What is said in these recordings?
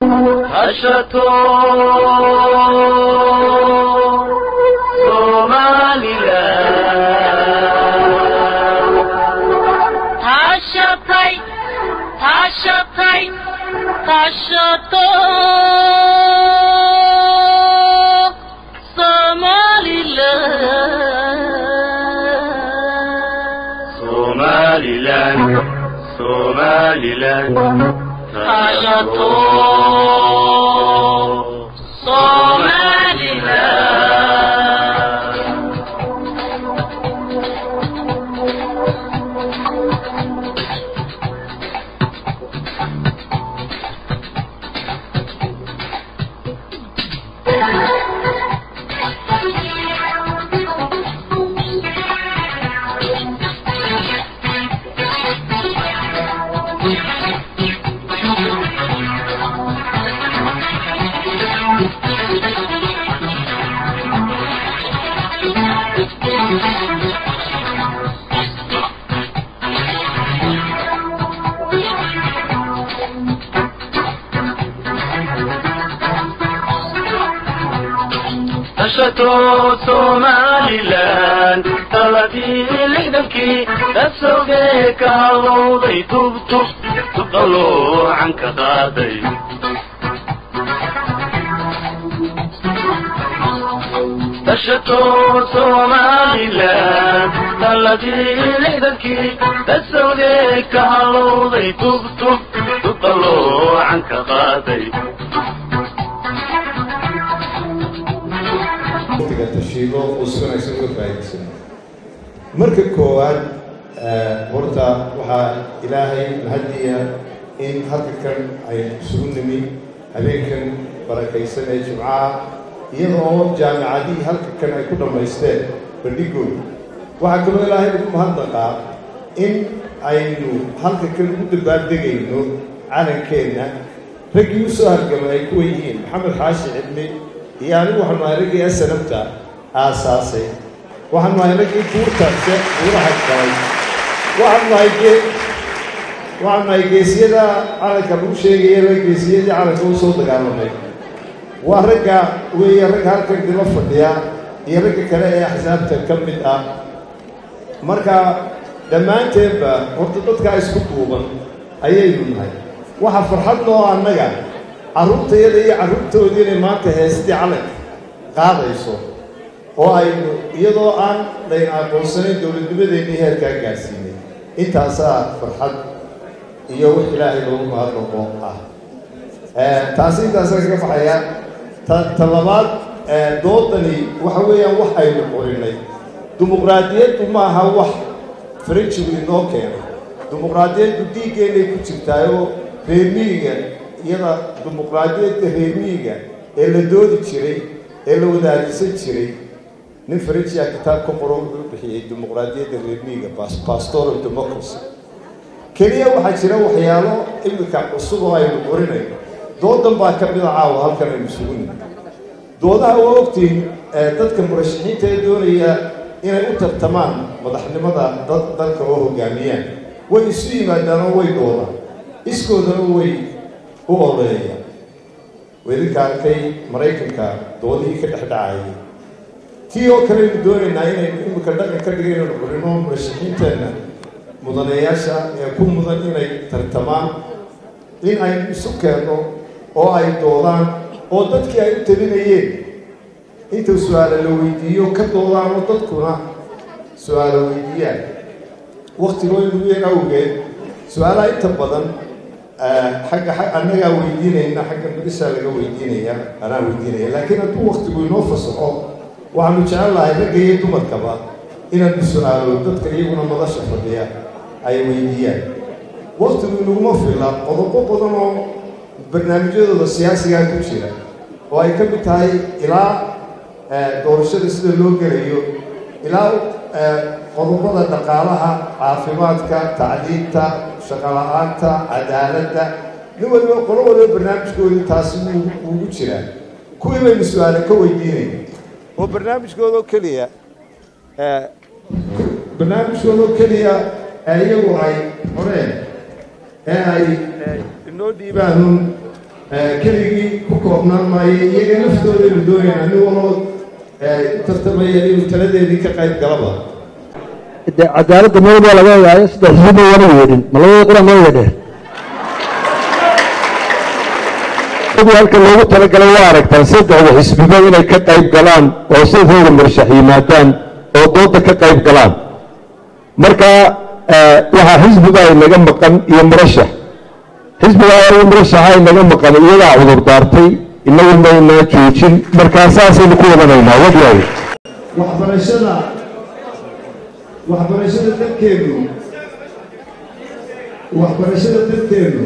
hashato somaliland tashatay tashatay tashato somaliland somaliland somaliland tashato somaliland hashato somaliland taladii lixdankii dasogee ka halowday tubtub tubdaloocan ka qaaday hashato somaliland taladii lixdankii dasogee ka halowday tubtub tubdaloocan ka qaaday waqtiga tashiigo uu si wanaagsan uga faa'iidaysan marka koowaad horta waxaa ilaahay mahadiya in halka kan ay isugu nimi habeenkan barakaysan ee jimcaha iyada oo jaamicadihii halka kan ay ku dhammaysteen bandhigooda waxaa kaloo ilaahay ugu mahadnaqaa in aynu halka kan ugu dabaaldegayno calankeenna raggii u soo hargamay ay kuwa yihiin maxamed xaashi cidmi iyo anigu waxaanu ahay raggii asanabta aasaasay waxaanu ahay raggii buurtaase buuraha galay waxaanu ahay gee waxaanu ahay geesiyada calanka lagu sheegaya la geesiyadii calanka u soo dagaalamay waa ragga weeye ragga halkan dilo fadhiya iyo ragga kale ee axsaabta ka mid ah marka dhammaanteenba horta dadkaa isku duuban ayaynu nahay waxaa farxad noo annaga carruurtayada iyo carruurtoodii inay maanta heestii calanka qaadayso oo aynu iyadoo aan layn aqoonsanayn dowladnimadeennii heerkaa gaadhsiinay intaasaa farxad iyo wix ilaahay loogu mahadnaqo ah taasi intaasaan kaga baxaya ta ta labaad doodani waxa weeyaan wax aynu qorinay dimuqraadiyaddu ma aha wax faranjigu inoo keenay dimuqraadiyaddu dhiiggeennay ku jirtaayoo reermiyiga iyada dimuqraadiyadda reermiyiga ee la doodi jiray ee la wadaadisan jiray nin faranjiya kitaab ka qoro wuxuu bixiyey dimuqraadiyadda reermiyiga pastoral democracy keliya waxaa jira waxyaalo imika cusub oo aynu qorinayno doodan baa ka mida caawa halkan aynu isugu nimi doodaha waa ogtiin dadka murashaxiinta ee doonaya inay u tartamaan madaxnimada dad dalka oo hogaamiyaan way isu yimaadaan oo way doodaan iskoodana way u oleeyaan weedinka arkay maraykanka doodihii ka dhex dhacayay tii oo kale aynu doonaynaa inaynu imika dhaqan ka dhiga inaynu qorino murashaxiinteenna mudanayaasha ee ku mudan inay tartamaan in aynu isu keenno oo ay doodaan oo dadkii ay u talinayeen inta su-aala la weydiiyo ka doodaan oo dadkuna su-aala weydiiyaan waktigoo inugu yeen awgeed su-aalaha inta badan xagga annagaa weydiinayna xagga midhisaa laga weydiinaya anaa weydiinaya laakiin hadduu waktigu inoo fasaxo waxaanu jecel lahay ragga iyo dumarkaba inaanu su-aalo dadka iyaguna madasha fadhiya ay weydiiyaan waktigu inaguma fila qodobo badan oo barnaamijyadooda siyaasigaa ku jira oo ay ka mid tahay ilaa doorashada sida loo gelayo ilaa qodobada dhaqaalaha caafimaadka tacliinta shaqala-aanta cadaaladda nin waliba qolo waliba barnaamijkoodii taasi ugu jiraa kuwii baynu su-aale ka weydiinayna oo barnaamijkoodoo keliya barnaamijkoodoo keliya iyagu ay qoreen ee ay inoo dhiibaanun keligii ku koobnaan maayo iyaga laftoodaynu doonayna nin waloo u tartamaya inuu taladeedii ka qayb galaba de cadaaladda meel baa laga ogaayo saddex xisbi wana yeedhin ma labada qoran loo yeedheen sidii halka loogu talagalay waa aragtaan saddexda xisbiba inay ka qayb galaan oo sidooda murashax yimaadaan oo dooda ka qayb galaan marka waxaa xisbiga ay naga maqan iyo murashax xisbiga iyo murashaxa ay naga maqan iyagaa cudur daartay inagu maynaa joojin markaa saasaynu ku wadanaynaa wadyaay waxbarashada waxbarashada dalkeenu waxbarashada dalkeenu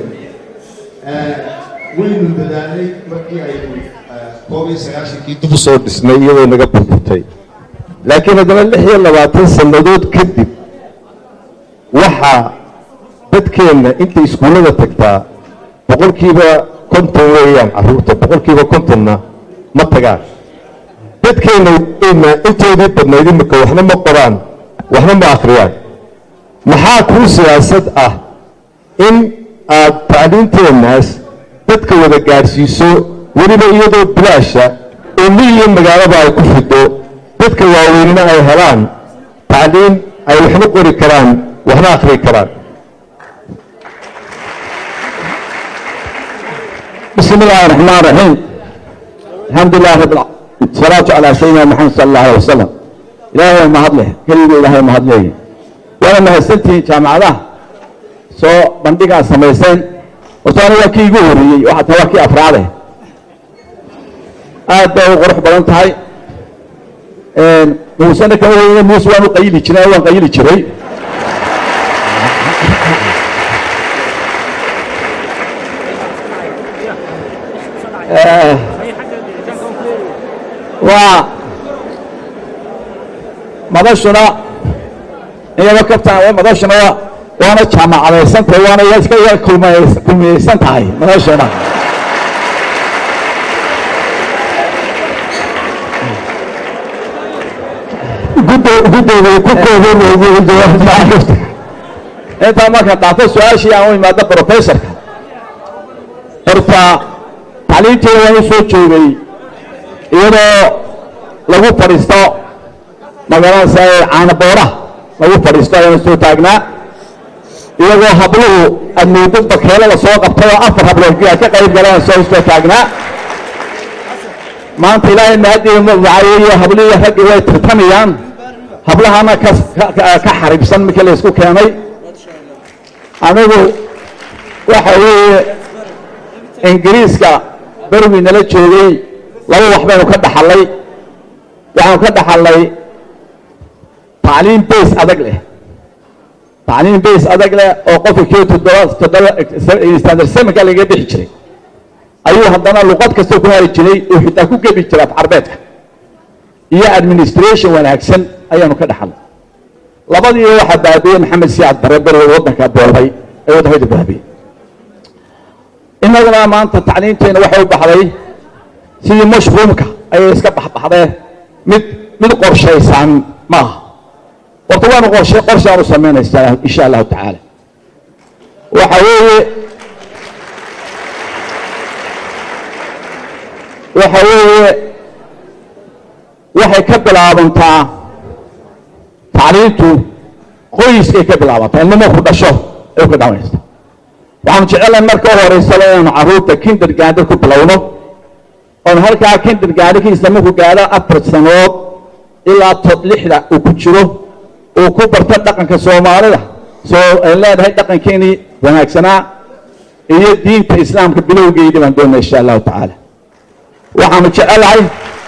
waynu dadaalay markii aynu koob iyo sagaashankii dib u soo dhisnay iyadoo naga burburtay laakiin haddana lix iyo labaatan sannadood kadib waxaa dadkeenna intay iskuullada tagtaa boqolkiiba konton weeyaan carruurta boqolkiiba kontonna ma tagaan dadkeenna weyna intoodii badnayd imika waxna ma qoraan waxna ma akhriyaan maxaa kuu siyaasad ah in aad tacliinteennaas dadka wada gaadhsiiso weliba iyadoo bilaasha oo mil iyo magaalaba ay ku fido dadka waaweynina ay helaan tacliim ay waxna qori karaan waxna akhri karaan بسم الله الرحمن الرحيم الحمد لله رب العالمين الصلاة على سيدنا محمد صلى الله عليه وسلم إلهي ما هدله كلمة إلهي ما هدله وأنا ما هستنتي جامعة سو بندقة سميسين وصار وكي يقولي وحتى وكي أفراده هذا غرح بلانتهاي موسى كمان موسى وانو قيلي جري وان قيلي جري waa madashuna iyaba kabtaan madashuna waa waana jaamacadaysan tahay waana iska ya kulmiyeysan tahay madashuna guddooda ku kooban intaa marka dhaafo su-aashii aan u imaado professorka horta tacliinteeda waan u soo joogay iyadoo lagu fadhiisto magaranaysa caanaboora lagu fadhiisto ayaan soo taagnaa iyagoo habluhu admuudo bakeelada soo qabtay oo afar hablood ka qayb galeen soo soo taagnaa maanta ilaahay mahadiyo magacayeeyo hablihi raggii way tartamayaan hablahana ka ka xaribsan markii la isku keenay anigu waxa weeye ingiriiska berwii nala joogay laba wax baynu ka dhaxallay waxaanu ka dhaxallay tacliim base adag leh tacliim base adag leh oo qofka kii toddoba toddoba standard sevenka laga bixi jiray ayuu haddana luqad kasta ku hari jiray oo xitaa ku gebi jiray af carbeedka iyo administration wanaagsan ayaanu ka dhaxallay labadii waxaa baabiyey maxamed siyaad bare beriga waddanka boobay ee waddankayda baabiyey innaguna maanta tacliimteena waxay u baxday sidii mashruumka ayay iska baxbaxdee mid mid qorshaysan maaha horta waanu qorshe qorshaanu samaynaysaa insha allahu tacaala waxa weeye waxa weeye waxay ka bilaabantaa tacliintu qoyskay ka bilaabantaa ilnimo ku dhasho ay ka dhawanaysa waxaanu jecelahay marka u horeysaba inaanu carruurta kinder gaadho ku bilowno oon halkaa kinder gaadhikiisa markuu gaadho afar sanood ilaa tod lixda uu ku jiro uu ku barto dhaqanka soomaalida soo ay leedahay dhaqankeenii wanaagsanaa iyo diinta islaamka bilowgeydii baan doonaa insha allahu tacaala waxaanu jecelahay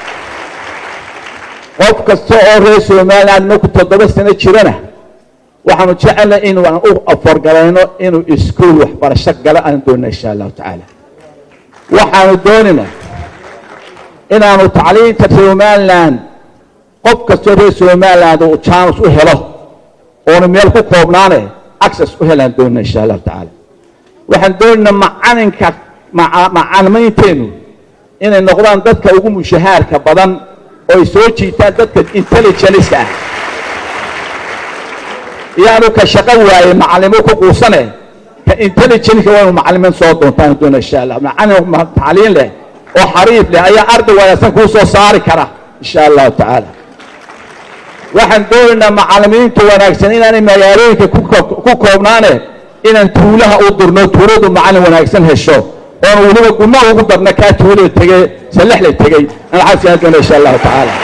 qof kasta oo reer somaliland markuu toddoba sano jirana waxaanu jecelnay inuu aan u aforgalayno inuu iskuol waxbarasho galo aan doonaa insha allahu tacaala waxaanu doonina inaanu tacliinta somaliland qof kastoo reer somaliland uu janus u helo oonu meel ku koobnaane access u helaan doonina insha allahu tacaala waxaan doonaynaa macalinka macalimiinteennu inay noqdaan dadka ugu mushahaarka badan oo ay soo jiitaan dadka intelligenceka ah iyaanu ka shaqo waaye macalimo ku quusane ka intelligence waa inuu macalimiin soo doontaan doona insha allah macalin tacliin leh oo xariif leh ayaa arday wanaagsan kuu soo saari kara insha allahu tacaala waxaan doonaynaa macalimiinta wanaagsan inaanay magaalooyinka ku ko- ku koobnaane inaan tuulaha u dirno tuuladu macalin wanaagsan hesho oon weliba gumaha ugu darna kaa tuulada tegey salexla tegey aan xaaskaa doona insha allahu tacaala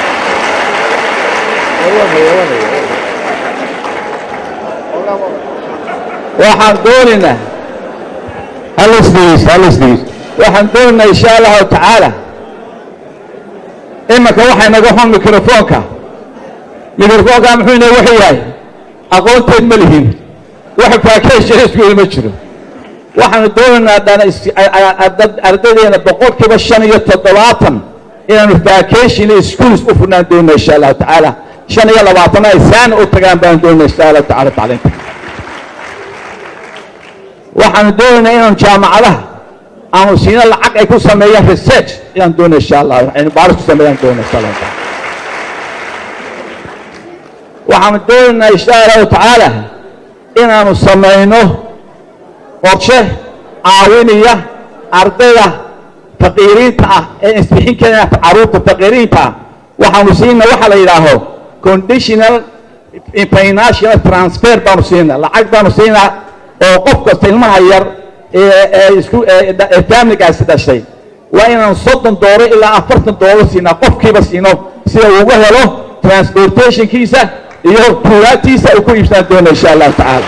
waxaan doonaynaa halisdhiis halisdhiis waxaan doonaynaa insha allahu tacaala imanka waxay naga xun mikrofoonka mikrofoonka muxuu inoo wuxuu yahay aqoonteed ma lihin wax faakeesha iskuuli ma jiro waxaanu doonaynaa dhana is- a- a- a- ardaydeena boqolkiiba shan iyo toddobaatan inaanu vacation iyo schools u furnaan doonaa insha allahu tacaala shan iyo labaatan ay saana u tagaan baan doonaa insha allahu tacaala tacliinta waxaanu doonaynaa inaanu jaamacadaha aanu siino lacag ay ku sameeyaan research ayaan doonaa insha allah aynu baaris ku sameeyaan doonaa insha allahu tacaala waxaanu doonaynaa insha allahu tacaala inaanu samayno qorshe caawinaya ardayda faqiiriinta ah ee isbixin karaya caruurta faqiiriinta ah waxaanu siina waxa la yidhaaho conditional financial transfer baanu siinaa lacag baanu siinaa oo qof kasta ilmaha yar ee ee isku ee ee familigaasi dhashay waa inaan soddon doollar ilaa afartan doollar siinaa qofkiiba siino sida uu uga helo transportationkiisa iyo tuulaatiisa uu ku iibsan doona insha allahu tacaala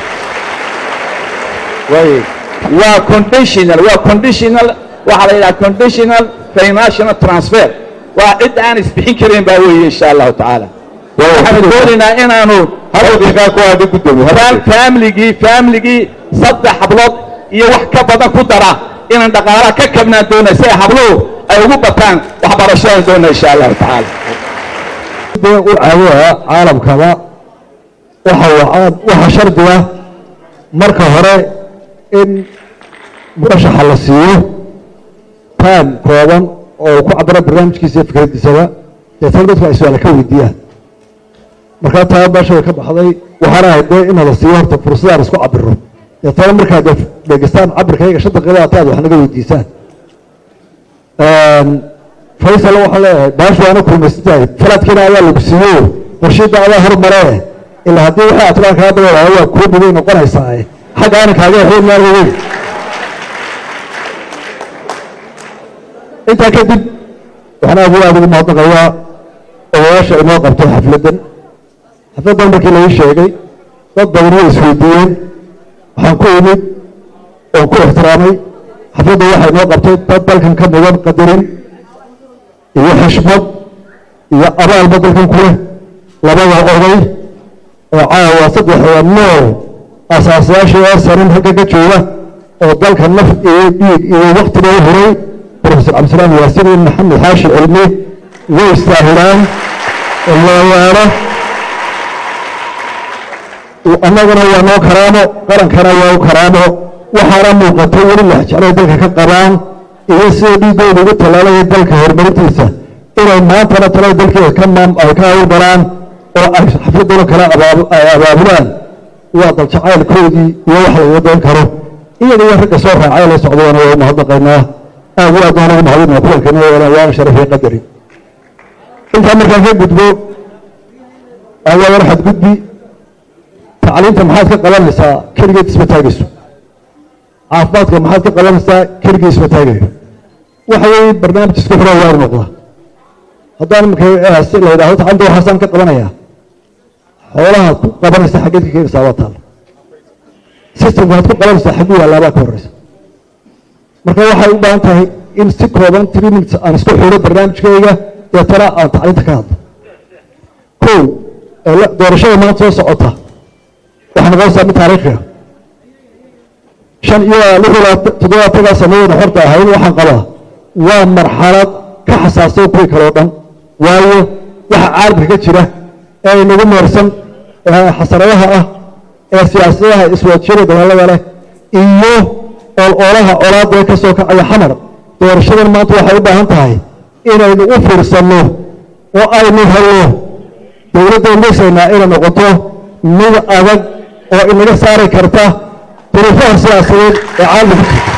way waa conditional waa conditional waxaa la yidhaha conditional financial transfer waa cid aan isbixin karin baa weeye insha allahu tacaala waxaanu doonaynaa inaanu daqiiqaa ku aadi gudoomiye fam- familigii familigii saddex hablood iyo wax ka badan ku dara inaan dhaqaalaha ka kabnaan doona si ay habluhu ay ugu bataan waxbarashadaan doona insha allahu tacaala dee u caawiyaa caalamkaba waxa waa waxa shardiga marka hore in murashaxa la siiyo time kooban oo ku cabira barnaamijkiisa iyo fikradiisaba deetana dadku ay su-aala ka weydiiyaan markaa taa meesha way ka baxday waxaana ahayd dee in la siiyo horta fursadaan isku cabiro deetana markaad dee dhegeystaan cabirkayga shan daqiiqada ataad wax naga weydiisaan faysal waxaan leeyahay baashu waana kulmaysantahay falaadkeena ayaa lagu siiyo qorshiidda adaa hormaree ilaa haddii waxay atlaan kaa dabeelaya waa kuu dhibay noqonaysaa xagga aanan kaaga xeyn maalga weyn intaa kadib waxaan aad iyo aad ugu mahadnaqayaa odayaasha inoo qabtay xafladdan xafladdan markii laii sheegay dad badan way isweydiiyeen waxaan ku imid oon ku ixtiraamay xafladda waxay inoo qabtay dad dalkan ka mudan qadarin iyo xishmad iyo abaalba dalkan ku leh labada oday oo caawa saddexda nool asaasayaasha ee sanin halka ka jooga oo dalka naf iyo dhiig iyo waktiba u huray profesor cabdisalaam yaasiin iyo maxamed xaashi cilmi way istaahilaan lawaano annaguna waa noo karaamo qarankana waa u karaamo waxaana muuqatay weli lexjeclay dalka ka qabaan iyo sida dhiiggooda ugu tallaalaya dalka horumarintiisa inay maantana talada dalkeeda ka maam ay ka hawlgalaan oo ay xafladooda kale abaab- ay abaabulaan waa daljacaylkoodii iyo wax lagaga dayn karo iyaga iyo ragga soo raacay la socdayana waa u mahadnaqaynaa aad iyo aad waan ugu mahadinaa kulankeena waana waana sharaf iyo qadari intaa markaan ka gudbo ayaa war xadgudbi tacliinta maxaad ka qabanaysaa keligeed isma taagayso caafimaadka maxaad ka qabanaysaa keligii isma taagayo waxa weeye barnaamij isku xidhan waa noqda haddaan imika si la yidhahdo tacanta waxaasaan ka qabanayaa xoolahaad ku qabanaysa xaggeed ka keenaysaa waa taal systemka aad ku qabanaysaa xaggu yaallaa baa ka horeysa marka waxay u baahan tahay in si kooban three minutes aan isku xidho barnaamijkayga deetana aan tacliinta ka hadlo kow ee la- doorashada maanta soo socota waxay noqonaysaa mid taariikhiga shan iyo lix iyo labaatan- toddobaatankaa sanadoodna horta ahayd waxaan qabaa waa marxalad ka xasaasay kuwii kale oo dhan waayo waxa caalamka ka jira ee inagu meersan ee xasaradaha ah ee siyaasadaha iswaajiyada dagaalada leh iyo ololaha colaada ee ka soo kacaya xamar doorashadan maanta waxay u baahan tahay inaynu u fiirsanno oo aynu helno dowladda misaynaa inay noqoto mid adag oo inaga saari karta duruufaha siyaasadeed ee caalamka ku jirta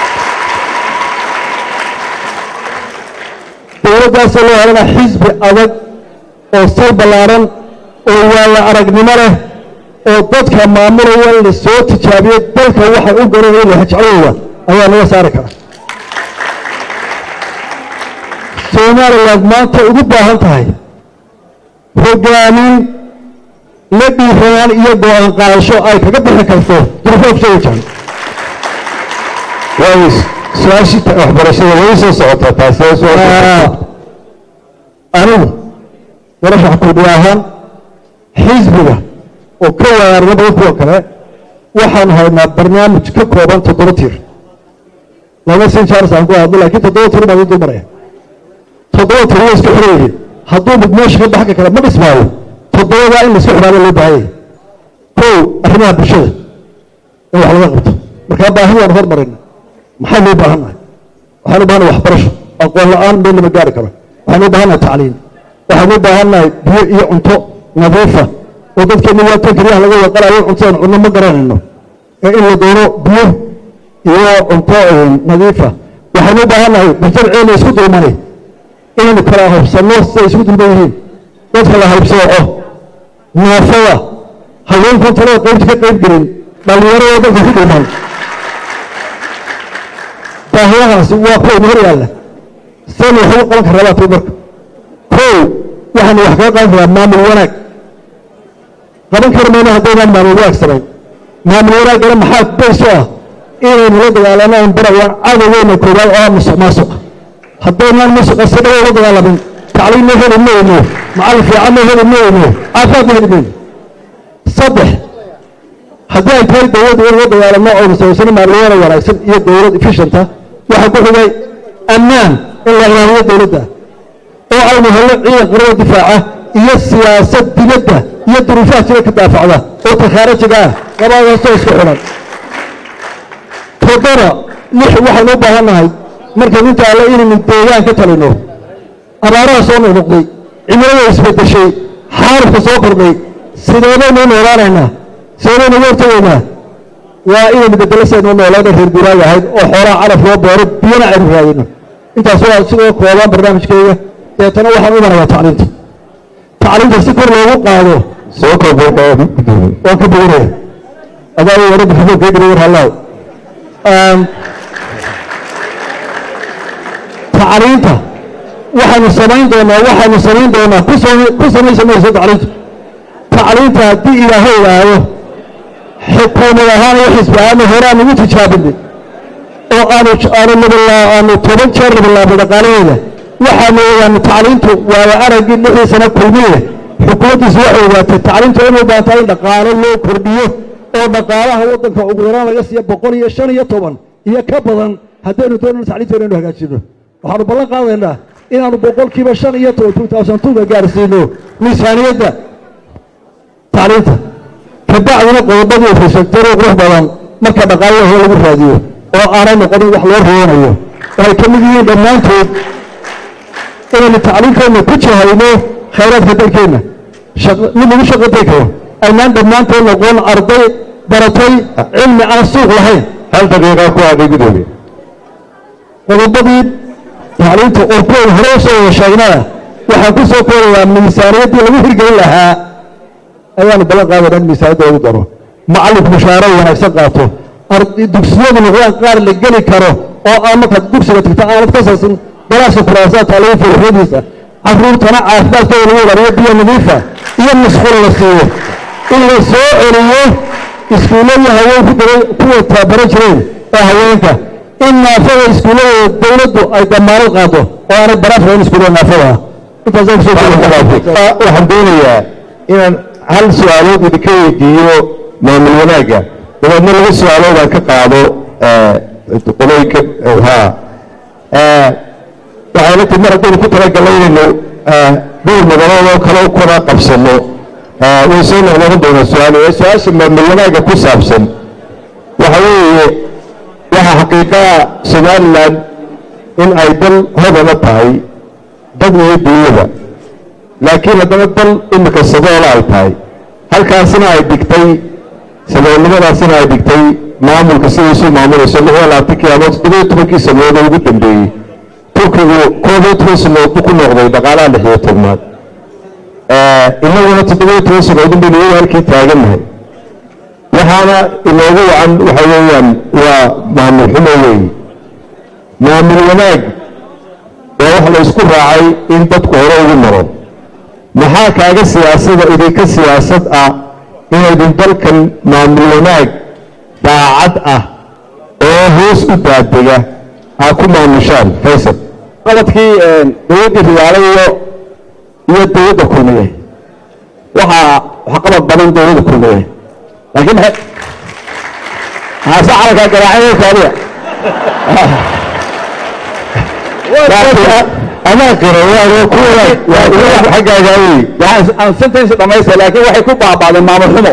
dowladdaasoo loo helana xisbi adag oo sal ballaaran oo waayo aragnimo leh oo dadka maamulaya la soo tijaabiyo dalka waxay u garanayeen lahajeclooda ayaa laga saari karaa somaliland maanta ugu baahan tahay hogaamin la dhiiranaan iyo go-aan qaadasho ay kaga bixi karto duruufaa kusoo wajahan waayo su-aashii waxbarashada way soo socotaa taasi waa su-aasha anigu warashax kudhi ahaan xisbiga oo ka waayarna badan kuwa kale waxaan haynaa barnaamij ka kooban toddoba tiir lama sin jaaris aan ku hadlo laakiin toddoba tiir baan idin maraya toddoba tiir waa isku xiran yihiin hadduu mid meesha ka baxka kale ma dhismaayo toddobadaa in laisku xidhaaba loo baahan yahay kow arrimaha bulshada in wax laga qabto markaa baahidaan hormarayna maxaa loo baahannahay waxaan u baahannahay waxbarasho aqoon la-aan meel lama gaari karo waxaan u baahannahay tacliim waxaan u baahannahay biyo iyo cunto nadiifa oo dadkeena waa tan keliyaha laga waqalayo cuntadan cunno ma garanayno ee in la doono biyo iyo cunto nadiifa waxaan u baahannahay mujtamaceena isku dulmani inaynu kala habsanno siday isku dulman yihiin dadka la haybsooco naafada haweenkan talada qaybta ka qayb gelin dhallinyarada dadka ku dulman baahiyahaasi waa kuwa ina hor yaalla sani waxugu qaban karaa baa tay marka kow waxaanu wax kaga qaban karaa maamul wanaag qaban kari mayno haddaynaan maamul wanaag samayn maamul wanaaggana maxaa bayso ah inaynu la dagaalano an barayaan cadowgeena koowaad oo ah musuq maasuq haddaynaan musuqa si dhawo la dagaalamin tacliimna heli mayno macallin fiicanna heli mayno caafimaadna heli mayno saddex haddii ay tahay dowladda in la dagaalamo aynu samaysano maamul wanaag wanaagsan iyo dowlad efficienta waxaa ku xigay ammaan in la ilaaliyo dowladda oo aynu helno ciidan qarada difaaca iyo siyaasad dibadda iyo duruufaha jira ka daafacda oo takhaarajiga ah labadaasoo isku xidhan toddoba lix waxaynu u baahan nahay markaynu inta alle inaynu deegaan ka talino abaaraha soo noqnoqday cimilada isbedeshay xaalufka soo kordhay sideebaynu u noolaanaynaa sideebaynu uga hortagaynaa waa inaynu bedelo saynu noolaana reer guuraaga ahayd oo xoolaha calaf loo beero biyana aynu raadino intaas waa sidoo koobaan barnaamijkeyga deetana waxaan u marayaa tacliinta tacliinta si kor loogu qaado soo koobanka waan ka boganaya adaa wara maxamuud keegri war hallaaw tacliinta waxaynu samayn doonaa waxaynu samayn doonaa ku sama- ku samaysa mayso tacliinta tacliinta haddii ilaahay idhaahdo xukuumad ahaan iyo xisbi ahaan hore aan ugu tijaabinay oo aanu aanu labalaa aanu toban jeer labalaabay dhaqaalaheeda waxaanu ogaanay tacliintu waayo araggii lixdii sano kulmiye xukuumaddiisu waxay ogaatay tacliintu inay u baahan tahay in dhaqaalo loo kordhiyo oo dhaqaalaha waddanka ugu yaraan laga siiya boqol iyo shan iyo toban iyo ka badan haddaynu doonayno tacliinteena inaynu hagaajino waxaanu ballan qaadaynaa inaanu boqolkiiba shan iyo toban two thousand two-ga gaarsiino miisaaniyadda tacliinta kabacdina qodobadii infrastructure qurux badan marka dhaqaalaha hore lagu raadiyo oo aanay noqonin wax loo roonayo oo ay ka mid yihiin dhammaantood inaynu tacliimkeenna ku jahayno khayraadka dalkeenna shaq- mid lagu shaqo tegi karo aynaan dhammaantood noqon arday baratay cilmi aan suuq lahayn hal daqiiqa ku aaday gudoomiye qodobadii tacliinta oo kuwa hore u soo wada sheegnaa waxaan ku soo koobayaa miisaaniyaddii lagu hirgelin lahaa ayaanu ballan qaadayna in miisaaniyadda lagu daro macallinku mushaaro wanaagsan qaato arday dugsiyadu noqdaan qaar la geli karo oo aan markaad dugsiga tagta aanad ka sarsin galaasha kuraasaa taalaga furuxyadiisa carruurtana caafimaadkooda lagu ilaaliyo biyo nadiifa iyo masquul la siiyo in la soo celiyo iskuulladii haweenku dabay kuwa tababaran jireen ee haweenka in naafada iskuulladeeda dowladdu ay damaanad qaado oo aanay baraaf lahayn iskuullada naafada ah intaasaan kusoo jeeda waxaan doonayaa inaan hal su-aalood idinka weydiiyo maamul wanaagga dabeedna laba su-aalood aan ka qaado qolooyinka ha waxayna ti mar haddaynu ku talagalno inaynu dhowr magalood oo kale u kala qabsano way soo noqnoqon doonaa su-aal ee su-aasha maamul wanaagga ku saabsan waxa weeye waxaa xaqiiqaa somaliland in ay dal hodana tahay dad iyo dunyada laakiin haddana dal imika sadoola ay tahay halkaasina ay dhigtay saboolnimadaasina ay dhigtay maamulka sidiisuu maamulayso lix iyo labaatankii ama toddobiyo tobankii sanadood ugu dambeeyey turkigu koob iyo toban sanadood buu ku noqday dhaqaalaha lix iyo tobnaad inaguna toddobiyo toban sanadood un baynu weli halkii taagannahay waxaana inoogu wacan waxa weeyaan waa maamul xumo weeye maamul wanaag waa wax la isku raacay in dadku hore ugu maro maxaa kaaga siyaasada idinka siyaasad ah inaydin dalkan maamul wanaag daacad ah oo hoos u daadega aa ku maamushaan faysal qabadkii dowladdii riyaale iyo iyo dowladda kulmiye waxaa waxqabad badan dowladda kulmiye laakiin haase calankaa garaacay kaadiya amaa qira waa kuwa xaggaaga wey aan sentence dhamaystay laakiin waxay ku baaba'deen maamul xumo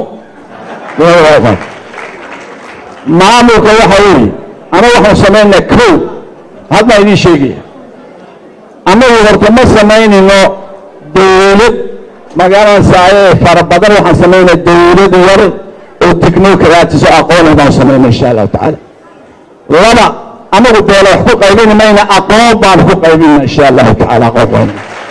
maamulka waxa weeye ana waxaan samaynaa kow hadna idiin sheegaya annagu horta ma samaynayno dawlad magaranaysaay ee fara badan waxaan samaynaa dawlad yar oo technocratis oo aqoon leh baan samaynaa insha allahu tacaala laba annagu beela wax ku qaybini mayna aqoon baan ku qaybinaa insha allahu tacaala aqoon baan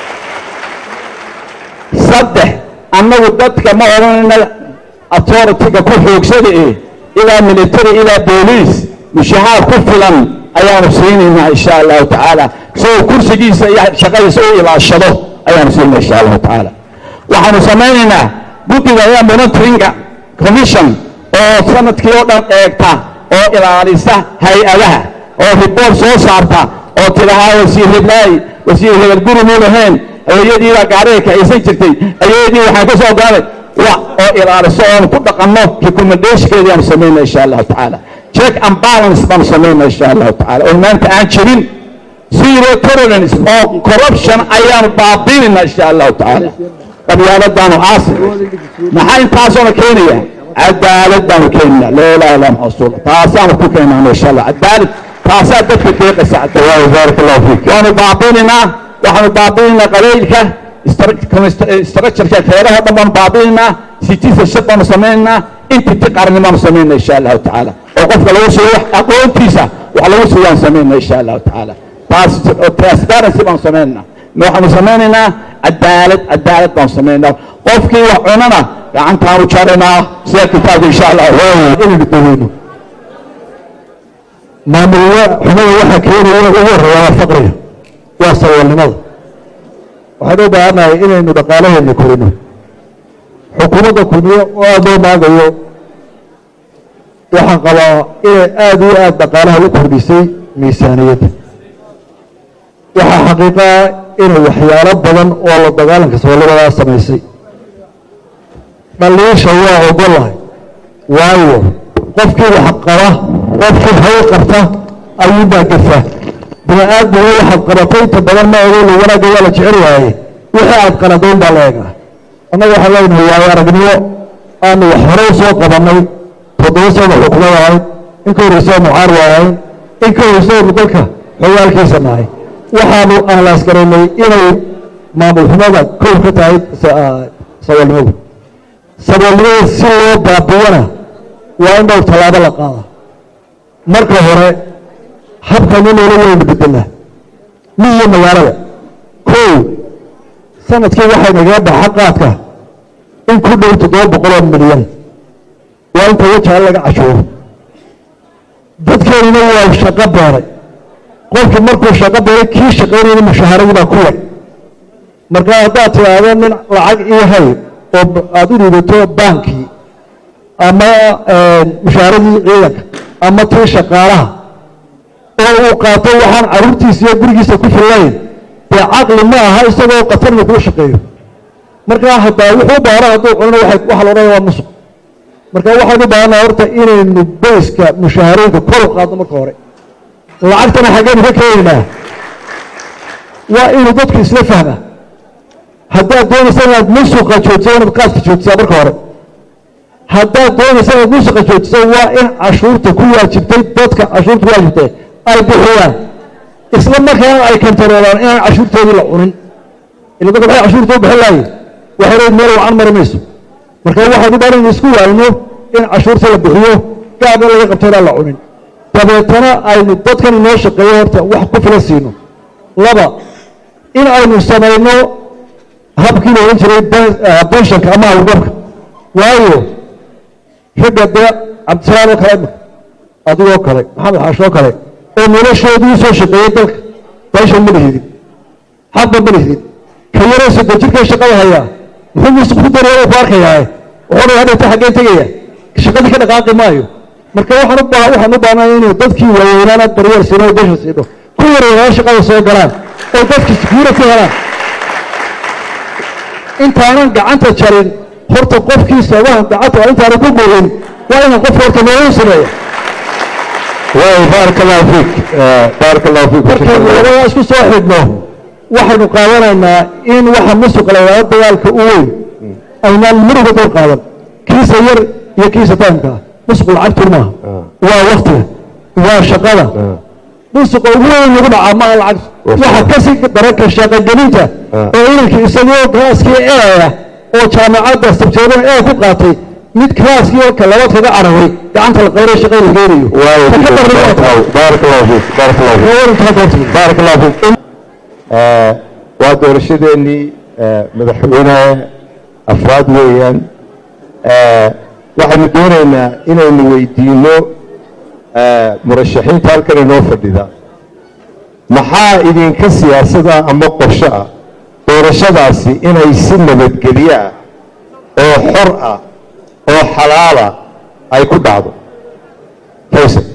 saddex annagu dadka ma odhanayna authority-ga ku xoogsada ee ilaa military ilaa booliis mushahaar ku filan ayaanu siinaynaa insha allahu tacaala isagoo kursigiisa iyo shaqadiisa u ilaashado ayaanu siinaa insha allahu tacaala waxaanu samaynaynaa guddiga ayaa monitoringa commission oo sanadkii oo dhan eegta oo ilaalisa hay-adaha oo report soo saarta oo tidhahaa wasiir hiblaayi wasiir hebel guri muu lahayn hooyadiibaa gaariga kaxaysan jirtay ayeedii waxaan ka soo galay wa oo ilaaliso oon ku dhaqanno recommendationkeedii aanu samaynaa insha allahu tacaala check and balance baanu samaynaa insha allahu tacaala oo maanta aan jirin zero tolerance oo corruption ayaanu baabiinayna insha allahu tacaala qabyaaladaanu aasi maxaa intaasoona keenaya cadaalad baanu keenayna laa ilaha illa maxasuul taasaanu ku keenaano insha allah cadaalad taasaa dadka deeqaysa cadaalad baarak allahu fiik waanu baabiinaynaa waxaanu baabiinaynaa qabaylka structureka feeraha dhan baanu baabiinaynaa citizenship baanu samaynaynaa entity qaranimo baanu samaynaa insha allahu tacaala oo qofka lagu siiyo wax aqoontiisa wax lagu siiyo aan samaynaa insha allahu tacaala taas transparency baanu samaynaa waxaanu samaynaynaa cadaalad cadaalad baanu samaynaa qofkii wax cunana gacantaanu jaraynaa sida kitaabka insha allah inaynu daweyno maamul xumada waxaa keenaya ugu horreeya waa faqriga waa saboolnimada waxaynu u baahannahay inaynu dhaqaalaheena korino xukuumadda kulmiye oo aada loo maagayo waxaan qabaa inay aada iyo aada dhaqaalaha u kordhisay miisaaniyadda waxaa xaqiiqaa inay waxyaalo badan oo la dagaalanka saboolnimadaa samaysay dhaliisha waa ogolahay waayo qofkii wax qaba qofkii hawl qabta ayuunbaa gafa bini aadmiga waxaad qabatay inta badan ma ogo la wanaagga waa la jecel waaye wixii aad qaladayn baa la eegaa annaga waxaan leenahay waayo aragnimo aanu wax hore u soo qabannay toddoba sana xukumad ahayd in ka horreysa mucaarib ahayn in ka horreysa aynu dalka xogaalkiisa nahay waxaanu aanlaas garaynay inay maamul xumada kow ka tahay saboolnimadu saboolnimada si loo baabiyana waa in dhowr tallaabo la qaada marka hore habkanu noola weynu bedelaa mi iyo magaalada kow sanadkii waxay nagaga baxa qaadka in ku dhow toddoba boqol oo milyan waa inta wajaha laga cashuuro dadkeenuna waa shaqo beeray qofkii markuu shaqo beeray kii shaqaynayna mushaaharadii baa ku yar marka haddaad tidhaahdo nin lacag ii hay oo aada u dhiibato baankii ama mushaaharadii ciidanka ama tii shaqaalaha oo uu qaato waxaan carruurtiisa iyo gurigiisa ku fillayn dee caqli ma aha isagoo qatarna kuu shaqeeyo markaa haddaa wuxuu baaran hadduu cunana waxa la odhanaya waa musuq marka waxaynu baahannaha horta inaynu bayska mushaharooyinka kor u qaadno marka hore lacagtana xaggeynu ka keenaynaa waa inuu dadku isla fahmaa haddaad doonaysa inaad musuqa joojiso inaad qaaska joojisaa marka hore haddaad doonaysa inaad musuqa joojiso waa in cashuurta ku waajibtay dadka cashuurta ku waajibtay ay bixiyaan isla markaana ay kantaroolaan inaan cashuurtoodii la cunin ila dadka waxay cashuurta u bixin lahaye waxay leeyihin meel wacan mari mayso marka waxaynu baahan in isku waalno in cashuurta la bixiyo gaarna laga qabto inaan la cunin dabeetana aynu dadkan inoo shaqeeyo horta wax ku filan siino laba in aynu samayno habkii la odhan jiray benshanka ama hawlgabka waayo ragga dee cabdisalaam oo kale adigoo kale maxamed xaashoo kale oo noloshoodii soo shaqeeyey dalka benshan ma lihidin xaqba ma lihidin ka yaroo soddon jirkee shaqada hayaa muxuu muuse ku daraya ku arkayaa wuxuu hadhata xaggeen tegaya shaqadii ka dhaqaaqi maayo marka waxaan u baa waxaan u baahnaa inuu dadkii waaweynaana daryeel siino oo besha siino ku yareeyaa shaqada soo galaan oo dadkii security helaan intaanan gacanta jarin horta qofkii sabahan gacanta waa intaanan ku gogin waa inaan qof horta noogu sameeya waay baaraka allahu fiik baaraka allahu fiik markaynu labadaa isku soo xidhno waxaynu qaadanaynaa in waxa musuqa la yidhahdo dagaalka u weyn aynaan muruga door qaadan kiisa yar iyo kiisa taamka musuq lacagtu maaha waa waktiga waa shaqada musuqa ugu weyn lagu dhacaa maaha lacag waxa kasii daranka shaqagelinta oo inankii isagoo klaaskii eeya oo jaamacadda sabjeedada ee ku qaatay mid klaaskii halka labaad kaga cararay gacanta la qabanay shaqada la geenayo waayo Ta ka darna waa taa. baaraka allahu fiik baaraka allahu fiik Waa warankaa doortay. baaraka allahu fiik waa doorashadeennii madaxweyne afraad weeyaan waxaynu doonaynaa inaynu weydiino murashaxiinta halkan inoo fadhida maxaa idinka siyaasada ama qorsho ah doorashadaasi inay si nabadgelyo ah oo xor ah oo xalaala ay ku dhacdo faysal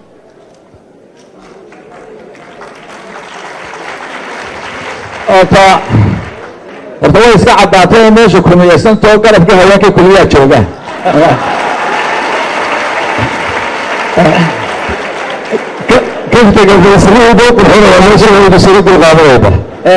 horta horta way iska caddaatay in meesha kulmiyaysantoo garabkii haweenkii kulmiyaa jooga kaftaga faysalihiiba u qurxinaya meesha waynu sila dulqaadanayba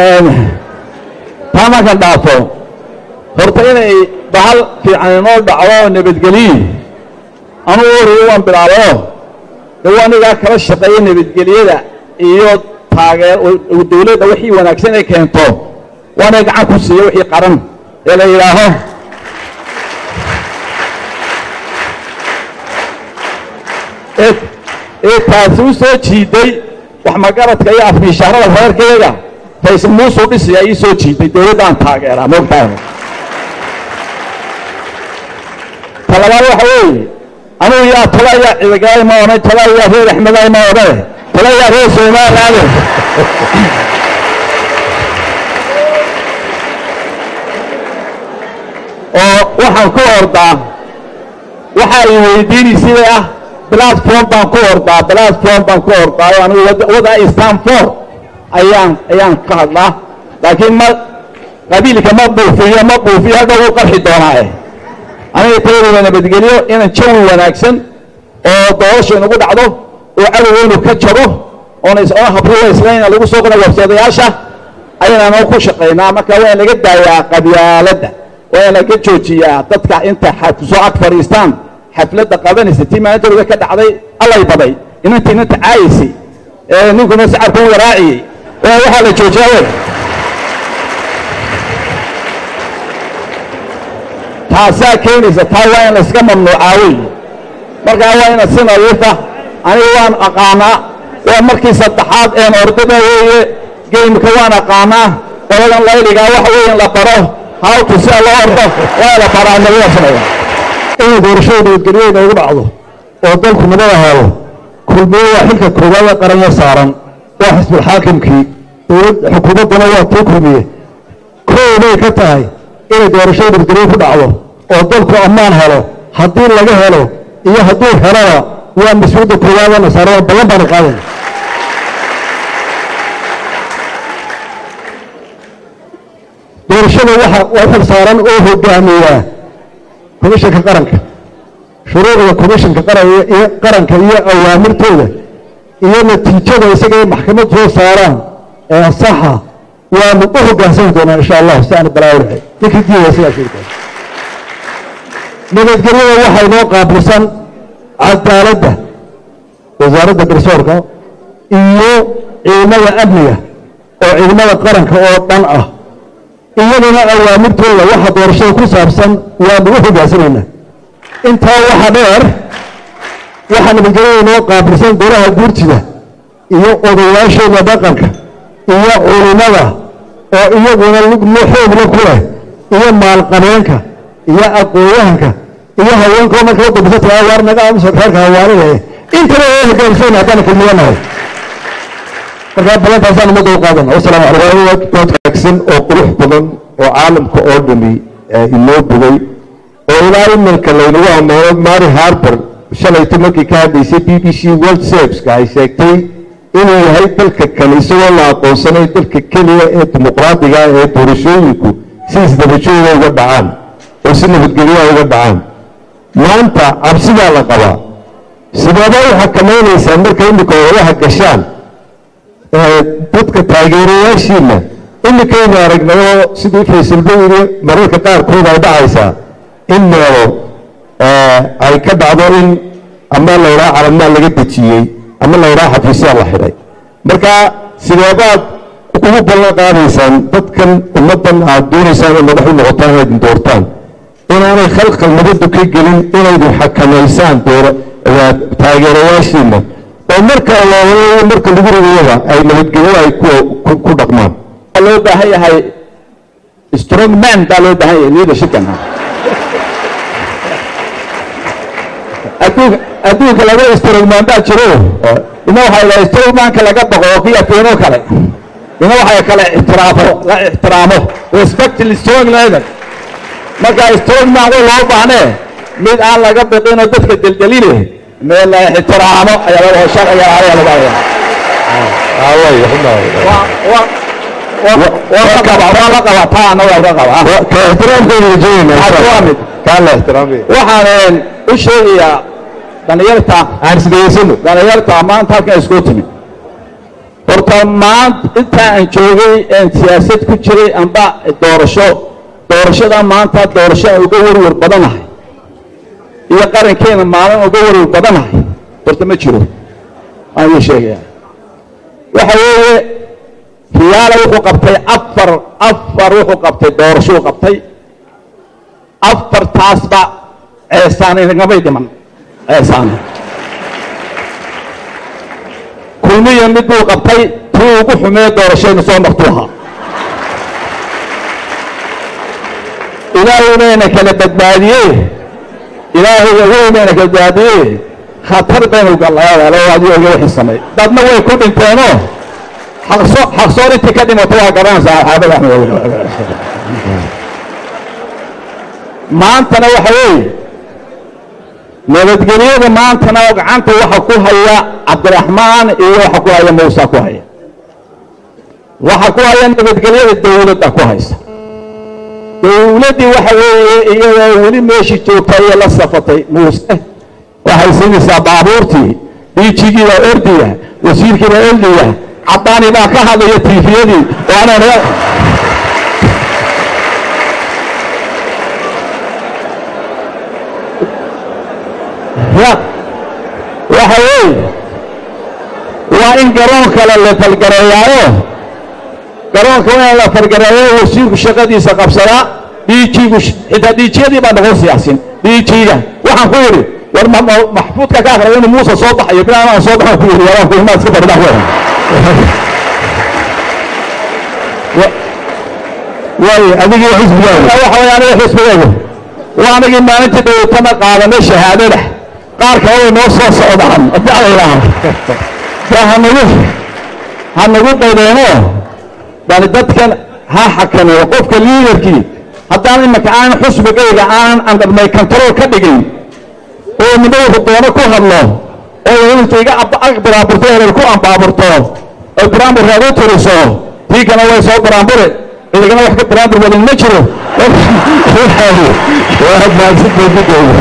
taa markan dhaafo horta inay bahal fiican inoo dhacdo oo nabadgeliyi anugu horiyo waan bilaabayo de waa anigaa kala shaqeeya nabadgelyada iyo taageer dawladda wixii wanaagsan ay keento waana gacan ku siiya wixii qaran ee la yidhaaho ee ee taasi u soo jiiday wax magaradka iyo afmiishaarada reerkayga faysal muusuu dhisiyaa ii soo jiiday dawladdaan taageeraa moogtahay ta labaad waxa weeye anugu yaa tala yaa ciidagaay ma odhan tala yaa reer axmedaay ma odhane tala yaa reer somalilaade oo waxaan ku ordaa waxa ay weydiinaysay ah platform baan ku ordaa platform baan ku ordaa oo anigu wada- wada stanford ayaan ayaan ka hadlaa laakiin ma qabiilka ma buufiyo ma buufiyo hadhow u qarxi doonaa eh aniga tayadooda nabadgelyo inaan jawi wanaagsan oo doorasha inagu dhacdo oo cadowgeynu ka jabo oona is oona habrula islayna lagu soo qora wabsadayaasha ayaynaan ku shaqaynaa marka waa in laga daayaa qabyaaladda waa in laga joojiyaa dadka inta xa- soo ag fadhiistaan xafladda qabanaysa tii maalintooda ka dhacday allay baday inantii inanta caayaysay ee ninkuna sacarkuu waraaciyey waa waxaa la joojiyaa wey taasaa keenaysa taa waa in layska mamnuucaa wey markaa waa ina si nadiifa aniga waan aqaanaa waa markii saddexaad een ordada weeye geymka waan aqaanaa qoladan layligaa waxa weeye in la baro hawtu sida loo ordo waa in la baraa nabada sameeya inay doorashada nabadgelyo inoogu dhacdo oo dalku nabad ahaado kulmiye waa xilka koowaad ee qaranya saaran waa xisbulxaakimkii dowlad xukuumadduna waa tii kulmiye koobay ka tahay inay doorashada nabadgelyo ku dhacdo oo dalku ammaan helo haddii laga helo iyo hadduu helona waa mas-uuliyadda koowaadee nasaarada badan baana qaadayna doorashada waxa waa xil saaran oo hogaamiyaa komishanka qaranka shuruucda komishanka qaranka iyo qaranka iyo awaamirtooda iyo natiijada isaga ay maxkamad soo saaraan ee saxa waanu u hogaansami doonaa insha allah si aan balaawinahay ninkii diidaya sidaa sheegi doona nabadgelyada waxaa inoo qaabilsan cadaaladda wasaaradda garsoorka iyo ciidamada amniga oo ciidamada qaranka oo dhan ah iyaduna awaamirtooda waxa doorashada ku saabsan waanu u hogaansanaynaa intaa waxa dheer waxaa nabadgelyada noo qaabilsan golaha guurtida iyo odayaashooda dhaqanka iyo culimada oo iyaguna lugmo xoogla ku leh iyo maalqabeenka iyo aqoonyahanka iyo haweenkoo marka u dambisa tagaa waar naga aamusa reerka hawaanida eh intaba oo hoggaansan haddaan kulmiyanahay markaa ballantaasaan ummadda u qaadana wasalaamu calaykum waad wanaagsan oo qurux badan oo caalamka oo dhami inoo bogay oo ilaa iminka laynagu ammaano mary harper shalayto markii ka hadlaysay b b c world serviska ay sheegtay inuu yahay dalka kale isagoo la aqoonsanay dalka keliya ee dimuqraadiga ah ee doorashooyinku si isdabajooga uga dhacaan oo si nabadgelyaha uga dhacaan maanta cabsidaa la qabaa sideeba u xakamaynaysaan marka imika odaha gashaan dadka taageerayaashiina imikaynu aragnayoo sidii faysalba yiri mararka qaarkood ay dhacaysaa in meelo ay ka dhacdo in ama laydhaha calamaa laga dejiyey ama laydhaha xafiisyaa la xidhay marka sideebaad ugu ballan qaadaysaan dadkan ummaddan aad doonaysaan in madax u noqotaan inaad doortaan inaanay khalkhal nabaddu ka gelin inaydu xakamaysaan doora taageerayaashiina oo marka loo marka lagu rigayaba ay nabadgelyada ay ku dhaqmaan loo baahan yahay strong man baa loo baahan yahay leadershipkan adduunka adduunka laga strong man baa jiro ina waxaa yidhaha strong manka laga baqo oo kii afeenoo kale ina waxaa kale ixtiraafo la ixtiraamo respect strong leader marka strong man way loo baahnee mid aan laga biqin oo dadka deldeline meel la ixtiraamo ayaa laga hoo sharciga ayaa laga haya waxaan u sheegayaa dhalinyarta dhalinyarta maanta halkan isku timi horta maanta intaa aan joogay een siyaasad ku jiray amba doorasho doorashada maanta doorasho aan uga warwar badanahay iyo qarankeena maalin uga warwar badanahay horta ma jiro waan ii sheegayaa waxa weeye riyaala wuxuu qabtay afar afar wuxuu qabtay doorashuu qabtay afartaasba ceesaan inagamay dhiman ceesaan kulmiya mid buu qabtay tuu ugu xumee doorashayna soo martuu ahaa ilaahaybayna kala badbaadiyey ilaahayga weynayna kala badbaadiyey khatar baynu gallayaalo adigo iga wixii samay dadna way ku dhinteenoo xaqso xaqsoor intii ka dhimato waa garanaysaa saxaabada axmed maantana waxa weeye nabadgelyada maantana gacanta waxa ku haya cabdiraxmaan iyo waxa ku haya muusa ku haya waxa ku haya nabadgelyada dawladda ku haysa dawladdii waxa weeye iyadoo weli meeshii joogtay iyo la safatay muuse waxay siinaysaa baabuurtii diijigii baa ordiya wasiirkii baa ordiya caddaani baa ka hadlaya tiifiyadii waana waxa weeye waa in garoon kale la falgareeyaayo garoonka waa in la falgareeyo wasiirku shaqadiisa qabsadaa diijigu xitaa diijiyadii baa noqon siyaasin diijiga waxaan ku yidhi war maxfuudka ka akraya inuu muuse soo baxayo bilaan aan soo baxan ku yidhi yaraan ku imaad iska fadhidaa weeran waayo adigii xisbigaaga waxa weeye aniga xisbigaygu waa anigii maalintii dhawatana qaadanay shahaadada qaar kale way noo soo socdaan adaclaylaha de hanagu hanagu qaydeeno bani dadkan ha xakameeyo qofka liidarkii haddaan imaka aanan xusbigayga aanan andharmay control ka dhigin oo nima wuxuu doono ku hadlo oo intu iga baraamburto erer ku ambaaburto oo baraambur raagu tiriso tii kana way soo baraambure cidigana wax ka baraambur wadin ma jiro waa maadsintoodigooda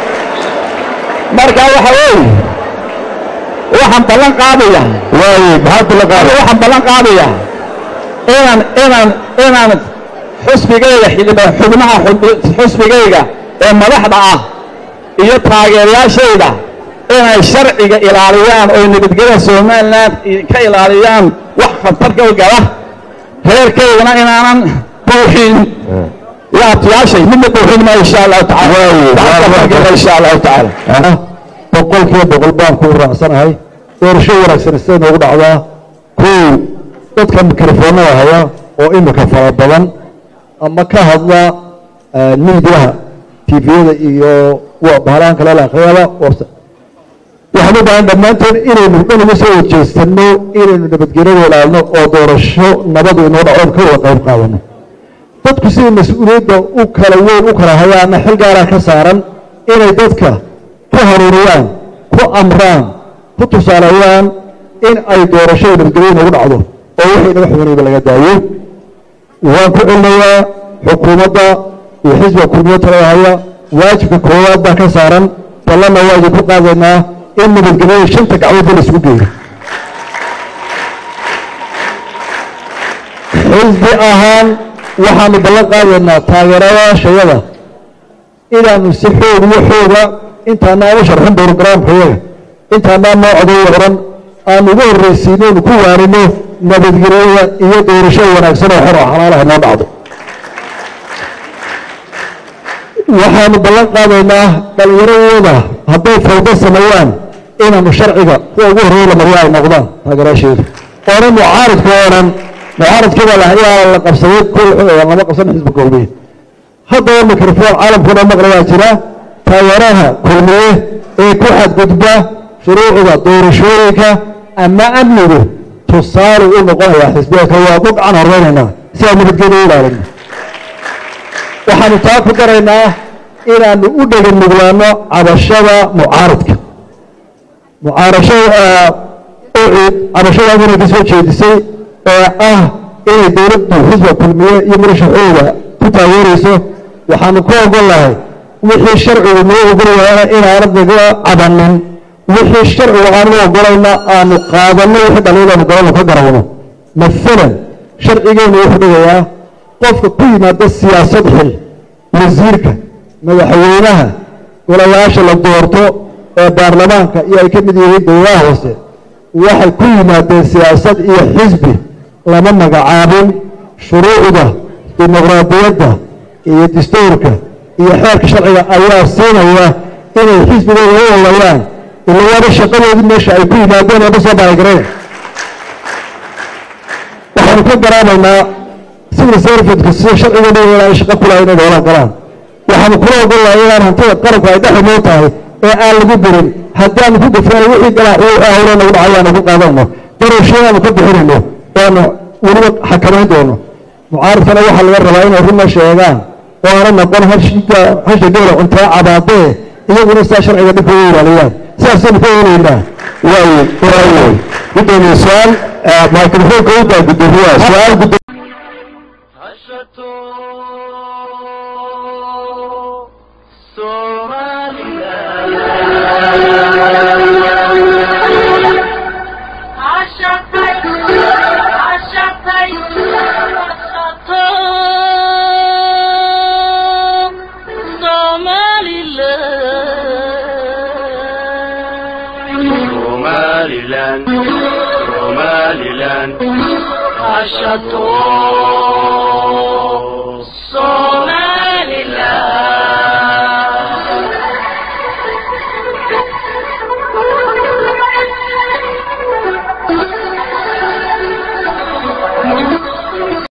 marka waxa weeye waxaan ballan qaadaya waayo maxaa ballan qaada waxaan ballan qaadaya inaan inaan inaan xusbigayga xildhibaan xubnaha xub- xusbigayga ee madaxda ah iyo taageerayaashayda inay sharciga ilaaliyaan oo nabadgelyada somaliland ka ilaaliyaan wax khatarka gala reerkaydana inaanan buuxin iyo abtiyaashay midna buuxin ma insha allahu tacaala insha allahu tacaala boqolkiiba boqol baan ku raacsanahay doorasho wanaagsan siday noogu dhacdaa kow dadka mikrofoonada haya oo imika fara badan ama ka hadla miidiyaha tviyada iyo bahalahan kale la akhriyaba waxaan u baahan dhammaanteen inaynu dhan uga soo wajeestano inaynu nabadgelyada ilaalno oo doorasho nabadu inoo dhacoon ka wada qayb qaadano dadku siday mas-uuliyadda u kala weyn u kala hayaana xil gaaraa ka saaran inay dadka ku haruuriyaan ku amraan ku tusaaleeyaan in ay doorashada nabadgelyo inoogu dhacdo oo wixii naga xumanayba laga daayo waan ku celinayaa xukuumadda iyo xisbiga kulmiyo talada haya waajibka koowaad baa ka saaran ballanna waa idinku qaadaynaa in nabadgelyada shanta gacmoodba la isugu geeyo xisbi ahaan waxaanu ballan qaadaynaa taageerayaashayada inaanu si xoog iyo xooga intaanaa u sharxin borogaraamkayaga intaanaa noo coday oran aanu ugu horraysiino inu ku waarino nabadgelyada iyo doorasho wanaagsan oo xor oo xalaalaha noo dhacdo waxaanu ballan qaadaynaa dhallinyaradooda hadday fawdo sameeyaan inaanu sharciga kuwa ugu horreeya la mariyo ay noqdaan taageerayaasheedu oonan mucaaridka oonan mucaaradkiibaa lahayaa la qabsaday kol lama qabsan xisbi kulmiye haddaba microfoon caalamkuna maqlayaa jira taageeraha kulmiye ee ku xadgudba shuruucda doorashooyinka ama amnigu tusaale u noqonayaa xisbiyeedka waa ku gacan horeynaynaa si aan nabadgelyo u ilaalino waxaanu taa ku daraynaa inaanu u dhega nuglaano cabashada mucaaradka mucaarashada ucid cabashadaas inay ka soo jeedisay ee ah inay dowladdu xisba kulmiye iyo murashaxooda ku taageerayso waxaanu ku ogol lahay wixii sharcigu noo ogolayaana inaanad naga cabanin wixii sharcigu aanu ogolayna aanu qaadanno wixii dhaliilaanu galanu ka garawno maalan sharcigeenu wuxuu dhigayaa qofka ku yimaada siyaasad xil wasiirka madaxweynaha golayaasha la doorto ee baarlamaanka iyo ay ka mid yihiin dowlaha hoose waxay ku yimaadeen siyaasad iyo xisbi lama magacaabin shuruucda dimuqraadiyadda iyo dastuurka iyo xeerka sharciga ayaa siinaya inay xisbigooda u olayaan ila waaba shaqadoodii meesha ay ku yimaadeen ee ma soo baaragareen waxaanu ka garaamaynaa civil servitka sida sharcigeena ay shaqo kulahay inay doolaan galaan waxaanu kula ogol lahay inaan hantida qaranku ay dhexi noo tahay ee aan lagu dirin haddaanu ku gafano wixii galaaxyo ahlo nagu dhacay aanu ku qaadano darowshadaanu ka bixinayno waanu weliba xakamayn doono mucaaradkana waxaa laga rabaa inay runna sheegaan oo aana noqon hashiga hasha geela cuntee cabaadee iyaguna sidaa sharciga dhibka u ilaaliyaan sidaasaynu ka helaynaa waaye waaye gudoomiye su-aal microfoonka u daa gudoomiyaha su-aal gudo hashato Somaliland Ashatay, ashatay, ashato, Somaliland. Somaliland Somaliland Ashato,